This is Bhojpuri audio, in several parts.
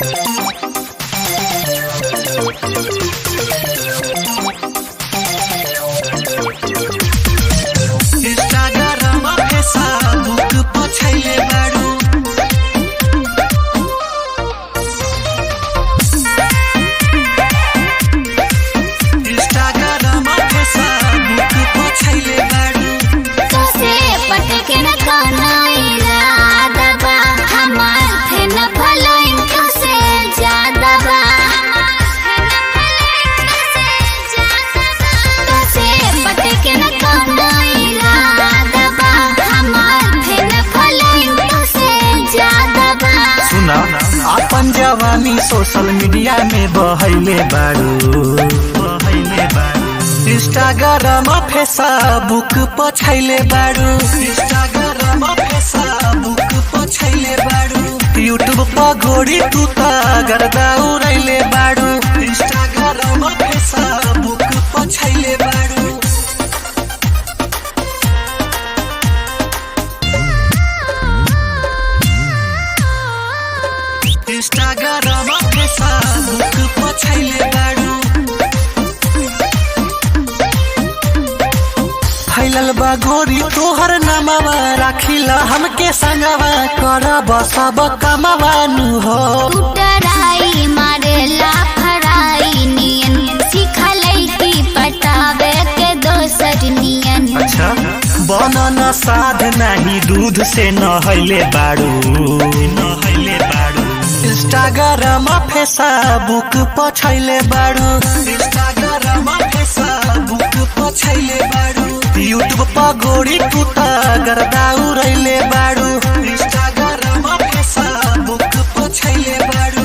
इंस्टाग्राम फेसबुक पछैले बारू इंस्टाग्राम फेसबुक पछैले बारू तोसे पटके न कनाइला दबा हमार थे न भलाइन तोसे ज्यादा बा तोसे पटके न कनाइला दबा हमार थे न भलाइन तोसे ज्यादा बा सुना अपन जवानी सोशल मीडिया में बहैले बारू बहैले बारू इंस्टाग्राम फेसबुक पछैले बारू इंस्टाग्राम फेसबुक पछैले बारू यूट्यूब पर घोड़ी तू त गर्दा उड़ैले बारू इंस्टाग्राम फेसबुक पछैले बारू इंस्टाग्राम फेसबुक पछैले बारू फैलल बा गोरी तोहर नामवा राखिल हमके संगवा करब सब कमवानु हो टराई मारेला फराई नियन सिखलै की पटावे के दोसर नियन अच्छा बनन साध नाही दूध से नहैले बारू नहैले बारू इंस्टाग्राम फेसबुक पछैले बारू इंस्टाग्राम फेसबुक पछैले बारू यूट्यूब पर गोरी तू त गर्दा उड़ैले बारू इंस्टाग्राम फेसबुक पछैले बारू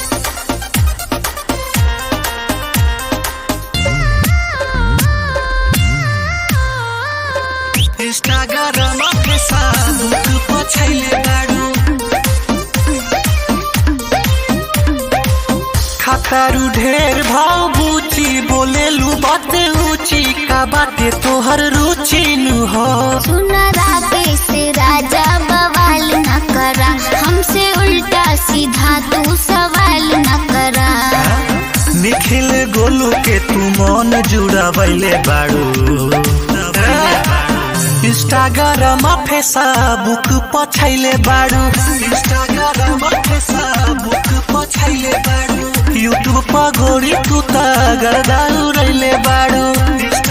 इंस्टाग्राम फेसबुक पछैले बारू खतरू ढेर भाव बूची बोलेलू बाते ऊंची का बाते तोहर रुचि नु हो सुना राकेश राजा बवाल न करा हमसे उल्टा सीधा तू सवाल न करा निखिल गोलू के तू मन जुड़ावैले बारू इंस्टाग्राम फेसबुक पछैले बारू इंस्टाग्राम फेसबुक पछैले बारू यूट्यूब पर गोरी तू त गर्दा उड़ैले बारू